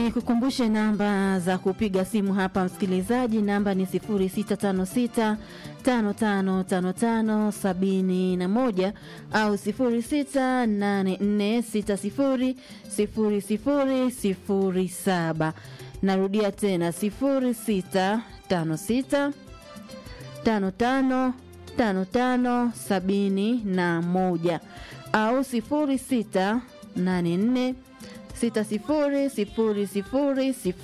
Nikukumbushe namba za kupiga simu hapa msikilizaji, namba ni 0656 5555 71 au 0684 60 0007. Narudia tena 0656 55 55 71 au 0684 60 00